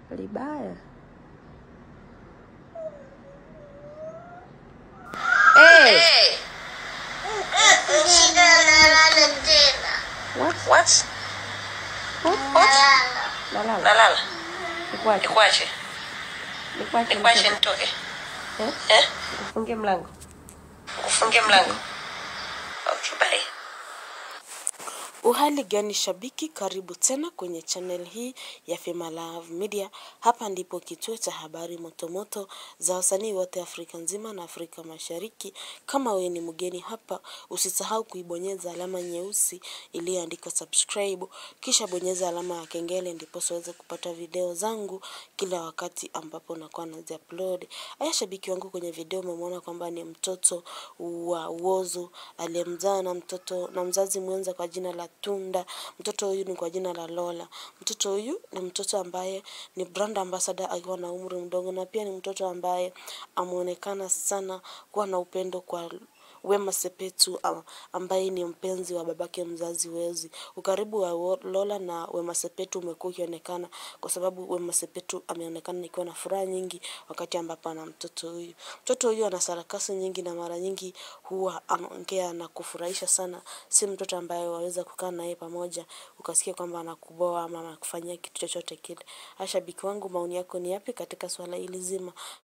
libaya. Hey, Shida nalala tena. what? What? What? Nalala. Nalala. Nalala. Nikuache. Nikuache. Nikuache. Nikuache nitoke. nitoke. Eh? Eh? Ufunge mlango. Ufunge mlango. Okay, bye. Uhali gani shabiki, karibu tena kwenye channel hii ya Fema Love Media. Hapa ndipo kituo cha habari motomoto za wasanii wote Afrika nzima na Afrika Mashariki. Kama wewe ni mgeni hapa, usisahau kuibonyeza alama nyeusi iliyoandikwa subscribe, kisha bonyeza alama ya kengele, ndipo uweze kupata video zangu kila wakati ambapo nakuwa nazi upload. Aya, shabiki wangu, kwenye video umemwona kwamba ni mtoto wa Uozo aliyemzaa na mtoto na mzazi mwenza kwa jina la Tunda. Mtoto huyu ni kwa jina la Lola. Mtoto huyu ni mtoto ambaye ni brand ambassador akiwa na umri mdogo, na pia ni mtoto ambaye ameonekana sana kuwa na upendo kwa Wema Sepetu am- ambaye ni mpenzi wa babake mzazi Wezi. Ukaribu wa Wo- Lola na Wema Sepetu umekuwa ukionekana kwa sababu Wema Sepetu ameonekana ikiwa na furaha nyingi wakati ambapo ana mtoto huyu. Mtoto huyu ana sarakasi nyingi na mara nyingi huwa anaongea na kufurahisha sana. Si mtoto ambaye waweza kukaa naye pamoja ukasikia kwamba anakuboa ama anakufanyia kitu chochote kile. Ashabiki wangu, maoni yako ni yapi katika swala hili zima?